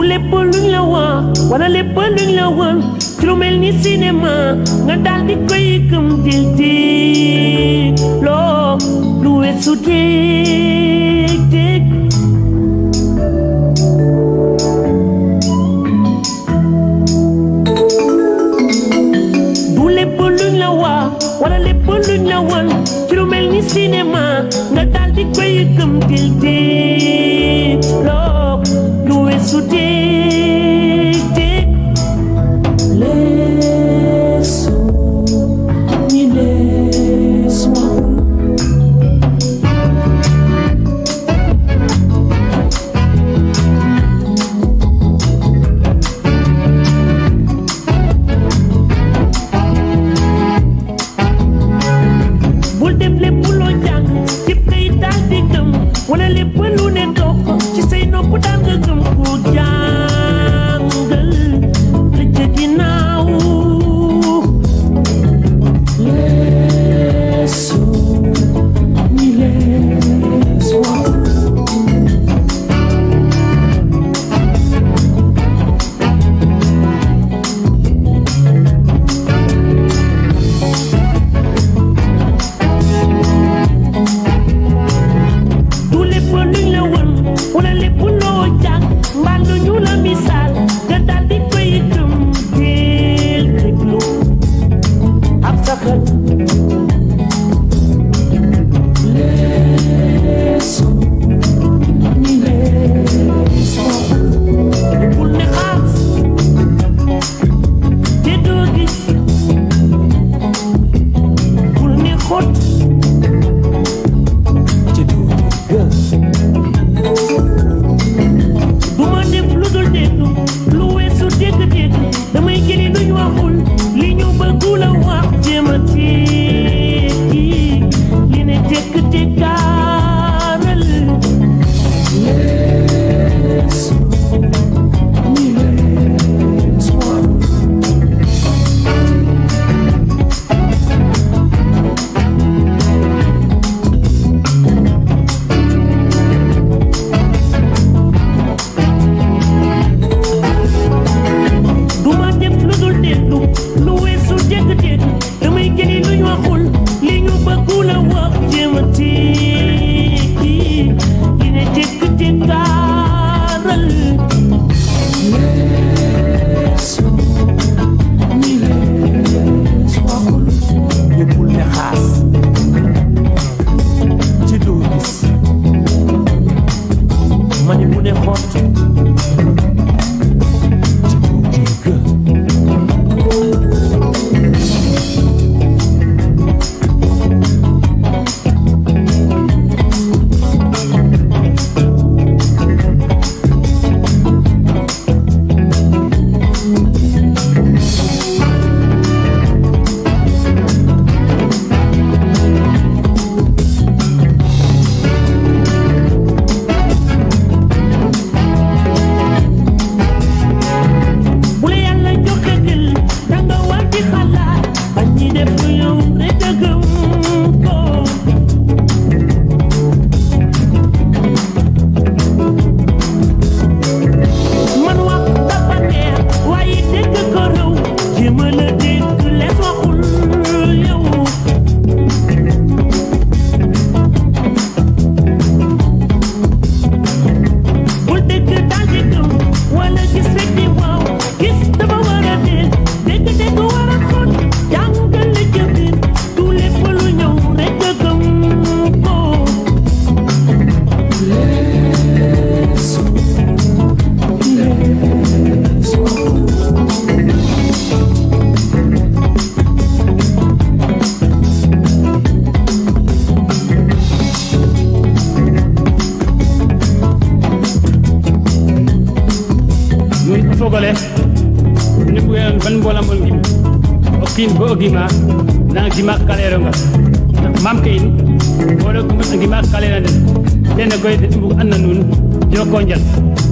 lépp luñ la wax wala lépp luñ la won ci lu mel ni cinéma nga daal di koy gëm dil di loo lu weesu dég dég du lépp luñ la wax wala lépp luñ la won ci lu mel ni cinéma nga daal di koy gëm dil di loo lu weesu dég dég leesu ñi lees waxul bul def lépp loo jàng ci kay daal di gëm wala lépp lu ne dox ci say nopp daal nga gëm ko jàngal la ca ginnaaw leesu ñi lees waxul du lépp luñ la won wala lépp loo jàng mbaa lu ñu la misaal nga daal di koy gëm teel déglu ak sa xel leesu ñi lees bul ne xaas te doo gis bul ne xot te doo dégg du ma def lu dul dégg lu weesu dégg-dégg damay jëli lu ñu waxul li ñu bëggu la wax jéem a tekki li ne tekk tekkaaral leesu ñi lees wax du ma def lu dul déglu lu weesu dégg-dégg damay jëli lu ñu waxul li ñu bëggu la wax jéem a tekki li ne tekk tekkaaral leesu ñi lees waxul ñëppul ne xaas ci doo gis ma ni mu ne xott ci doo dégg bu la yàlla joxe gël danga war di xalaat bañ ñi def lu yow rek a gëm ko man wax dafa neex waaye dégg ko rëw jéem a la dégg lees waxul yow bul dégg daal di gëm wala gis rek di waaw gis dafa war a dee dégg dégg war a xóot jàngal la jëfin tout lépp lu ñëw rek a gëm ko leesu leesu muy fogole ni ɓuyen ban mbolambol gimi o kiin bo o gima nanga gima kaleronga mamke in oɗo gima kalera nden tene koy mbug anna nuun joko njal